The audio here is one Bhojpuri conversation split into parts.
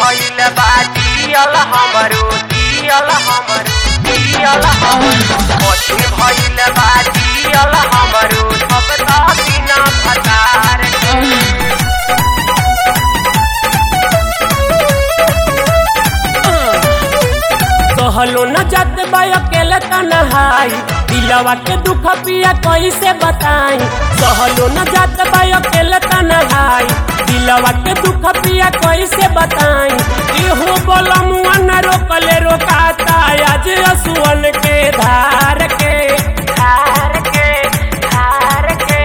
भइल बा जियल हमरो जियल हमरो जियल हमरो कठिन भइल बा जियल हमरो अब त बिना भतार के कहलो न जात बा अकेले तनहाई दिलवा के दुख पिया कैसे बताई कहलो न जात बा अकेले तनहाई दिलवा के दुख पिया कैसे बताई इहो बोलमुआ न रोकले रोकाता आज असुअन के धार के धार के धार के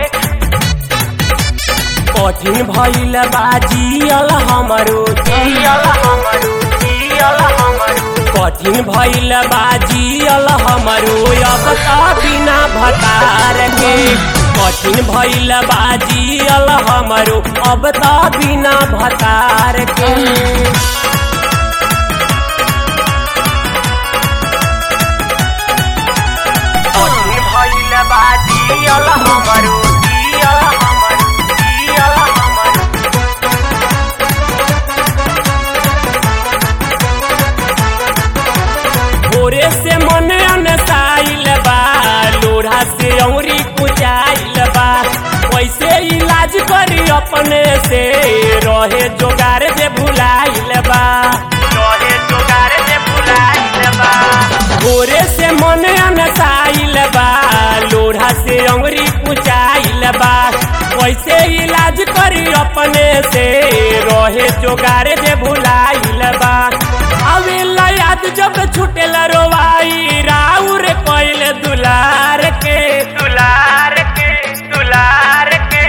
कठिन भइल बाजियल हमरो जियल हमरो जियल हमरो कठिन भइल बाजियल हमरो अब त बिना भतार के कठिन भइल बाजियल हमरो अब त बिना भतार के कठिन भइल बा जियल हमरो जियल हमरो जियल हमरो भोरे से मन अनसाइल बा लोढ़ा से औरी कुचाइल बा कैसे इलाज करी अपने से रहे जोगार जे भुलाइल बा रहे जोगार से भुलाइल बा भोरे से मन अनसाइल बा लोढ़ा से अंगरी कुचाइल बा कैसे इलाज करी अपने से रहे जोगार जे भुलाइल बा अवेला याद जब छुटेल रोवाई राउर कैल दुलार के दुलार के दुलार के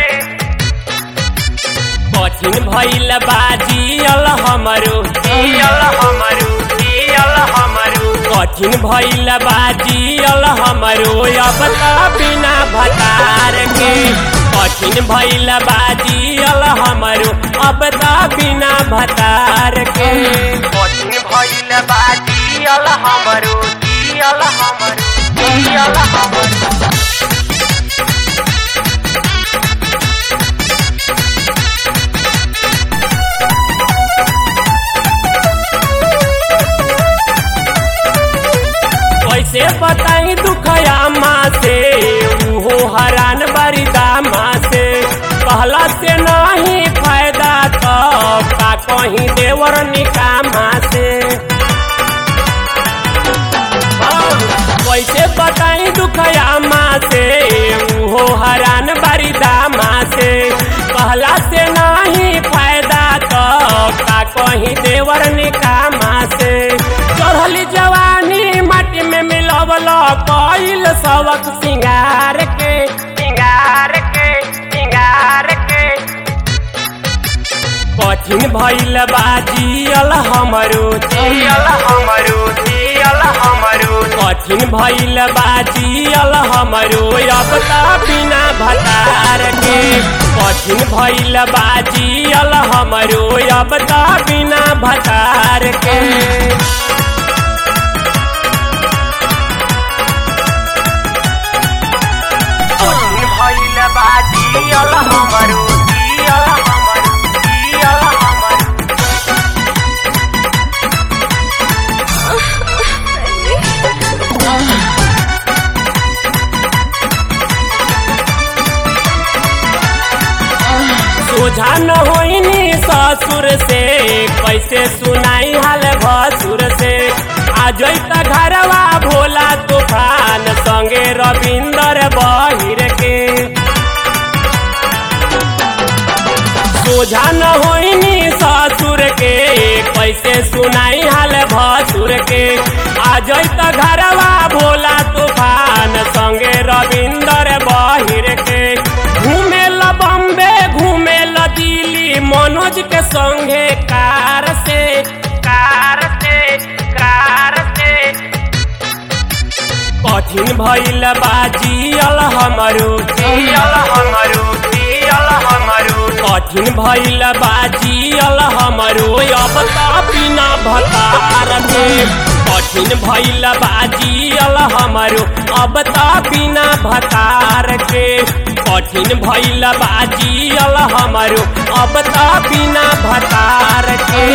कठिन भइल बाजियल हमरो जियल हमरो जियल हमरो कठिन भइल बाजियल हमरो अब त बिना भतार के कठिन भइल बाजियल हमरो अब त बिना भतार के कठिन भइल बा जियल हमरो जियल हमरो जियल हमरो कैसे बताई दुखया माँ से उहो हरान बड़ी दामा से कहला से नहीं फायदा तो का कहीं देवर निकामा से हाँ, कैसे बताई दुखया माँ से उहो हरान बड़ी दामा से कहला से नहीं फायदा तो का कहीं देवर निकामा से चढ़ली जवानी माटी में मिलवल कइल सबक सिंगार के सिंगार के सिंगार के कठिन भइल बाजियल हमरो जियल हमरो जियल हमरो कठिन भइल बाजियल हमरो अब त बिना भतार के कठिन भइल बाजियल हमरो अब त बिना भतार के कठिन भइल बा जियल हमरो जियल हमरो जियल हमरो सोझा न होइनी ससुर से कैसे सुनाई हाल भसुर से आज त घरवा भोला तूफान संगे रविंदर बहिर के सोझा न होइनी ससुर के कैसे सुनाई हाल भसुर के आज त घरवा भोला तूफान संगे रविंदर बहिर के घूमे ल बम्बे घूमे ल दिल्ली मनोज के संगे कार से कार से कार से कठिन भइल बाजियल हमरो जियल हमरो जियल हमरो कठिन भइल बाजियल हमरो अब त बिना भतार के कठिन भइल बाजियल हमरो अब त बिना भतार के कठिन भइल बाजियल हमरो अब त बिना भतार के